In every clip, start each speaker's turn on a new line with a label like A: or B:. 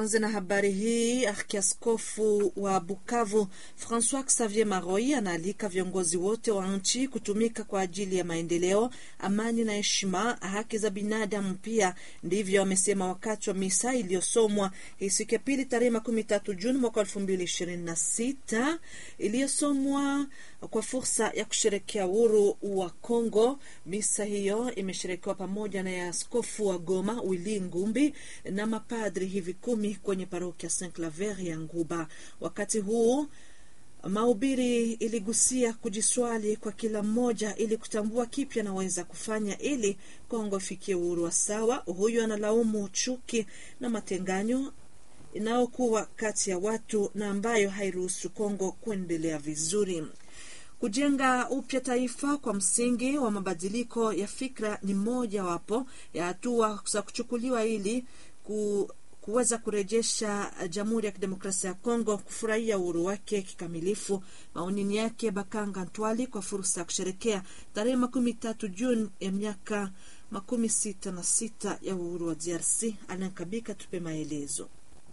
A: Tuanze na habari hii. Arkiaskofu wa Bukavu Francois Xavier Maroi anaalika viongozi wote wa nchi kutumika kwa ajili ya maendeleo, amani na heshima, haki za binadamu. Pia ndivyo amesema wakati wa misa iliyosomwa hii siku ya pili tarehe makumi tatu Juni mwaka elfu mbili ishirini na sita iliyosomwa kwa fursa ya kusherekea uhuru wa Kongo. Misa hiyo imesherekewa pamoja na ya askofu wa Goma Willy Ngumbi na mapadri hivi kumi kwenye parokia Saint Claver ya Nguba. Wakati huu mahubiri iligusia kujiswali kwa kila mmoja ili kutambua kipya anaweza kufanya ili Kongo ifikie uhuru wa sawa. Huyu analaumu chuki na matenganyo inayokuwa kati ya watu na ambayo hairuhusu Kongo kuendelea vizuri. Kujenga upya taifa kwa msingi wa mabadiliko ya fikra ni mojawapo ya hatua za kuchukuliwa ili ku kuweza kurejesha Jamhuri ya Kidemokrasia ya Kongo kufurahia uhuru wake kikamilifu. Maonini yake Bakanga Ntwali kwa fursa ya kusherekea tarehe makumi tatu Juni ya miaka makumi sita na sita ya uhuru wa DRC. Anankabika tupe maelezo.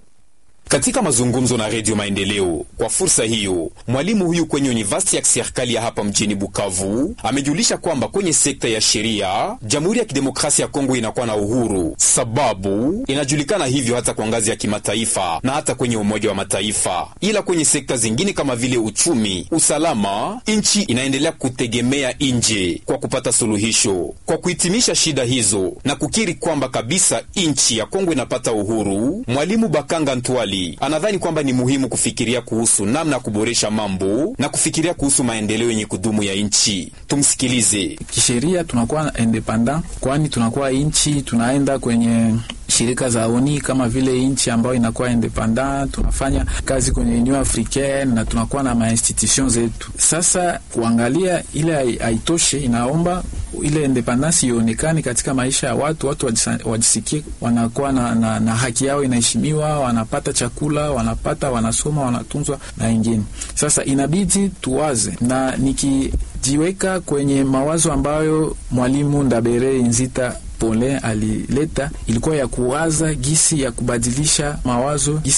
B: Katika mazungumzo na Redio Maendeleo kwa fursa hiyo, mwalimu huyu kwenye univasiti ya kiserikali ya hapa mjini Bukavu amejulisha kwamba kwenye sekta ya sheria Jamhuri ya Kidemokrasia ya Kongo inakuwa na uhuru, sababu inajulikana hivyo hata kwa ngazi ya kimataifa na hata kwenye Umoja wa Mataifa. Ila kwenye sekta zingine kama vile uchumi, usalama, nchi inaendelea kutegemea nje kwa kupata suluhisho. Kwa kuhitimisha shida hizo na kukiri kwamba kabisa nchi ya Kongo inapata uhuru, mwalimu Bakanga Ntwali anadhani kwamba ni muhimu kufikiria kuhusu namna ya kuboresha mambo na kufikiria kuhusu maendeleo yenye kudumu ya nchi. Tumsikilize.
C: Kisheria tunakuwa independent, kwani tunakuwa nchi tunaenda kwenye shirika za ONI kama vile nchi ambayo inakuwa independent, tunafanya kazi kwenye Union Africaine na tunakuwa na mainstitution zetu. Sasa kuangalia ile haitoshe, inaomba ile independence ionekane katika maisha ya watu, watu wajisikie wanakuwa na, na, na haki yao inaheshimiwa, wanapata chakula, wanapata wanasoma, wanatunzwa na wengine. Sasa inabidi tuwaze na nikijiweka kwenye mawazo ambayo mwalimu Ndabere Nzita Pole alileta ilikuwa ya kuwaza gisi ya kubadilisha mawazo gisi